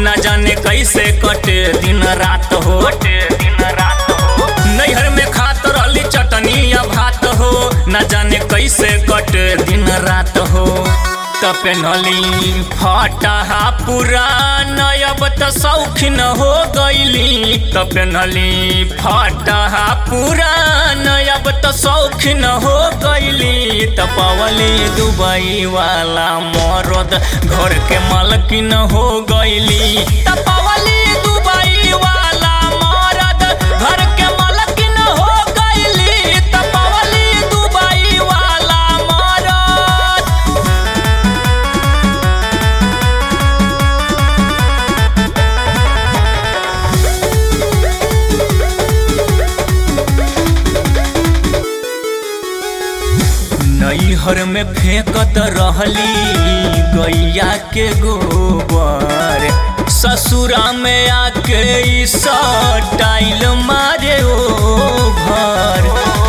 न जाने कैसे कटे दिन रात हो दिन रात हो नैहर में खात रहली चटनी या भात हो न जाने कैसे कटे दिन रात हो त पेन्हली फटहा पुरान अब त शौखीन हो गईली त पेन्हली फटहा पुरान अब त शौखीन हो गईली त पवली दुबई वाला मरद घर के मालकिन हो गईली त पवली दुबई वाला मरद घर के मालकिन हो गईली त पवली दुबई वाला मरद नैहर में फेंकत रहली गैया के गोबर ससुरा में आके ई टाइल मारे ओ घर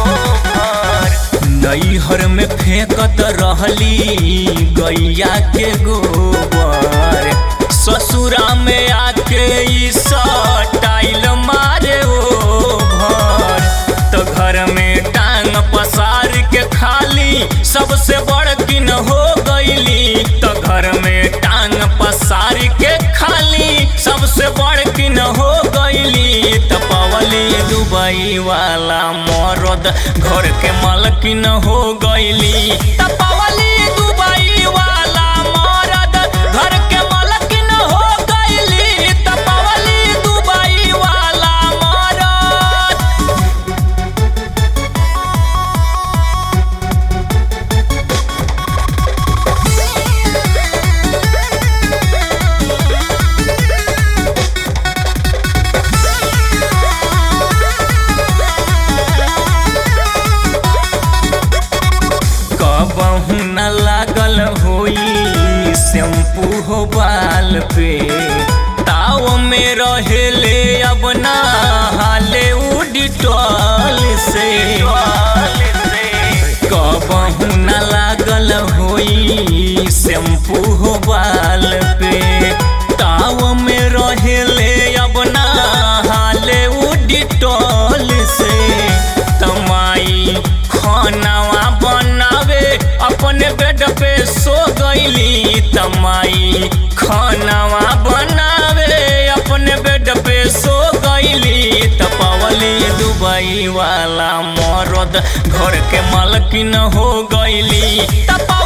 नैहर में फेंकत रहली गैया के गोबर ससुरा में आके ई टाइल मारे ओ घर तो घर में टांग पसार के खाली सबसे बड़ किन हो गईली तो घर में टांग पसार के खाली सबसे बड़ किन हो गईली तो पवली दुबई वाला मरद घर के मालकिन हो गईली तो पवली दुबई वाला मरद घर के मालकिन हो गईली तो पवली दुबई वाला मरद कबहू न लागल होई शैम्पू हो बाल पे ताव में रहेले अब ना हाले उडिटॉल से कबहू न लागल होई शैम्पू हो बाल पे ताव में रहेले अब ना हाले उडिटॉल से तमाई खानावा बनावे अपने बेड पे सो गईली तमाई खानावा बनावे अपने बेड पे सो गईली तपवली दुबई वाला मरद घर के मालकिन हो गईली तप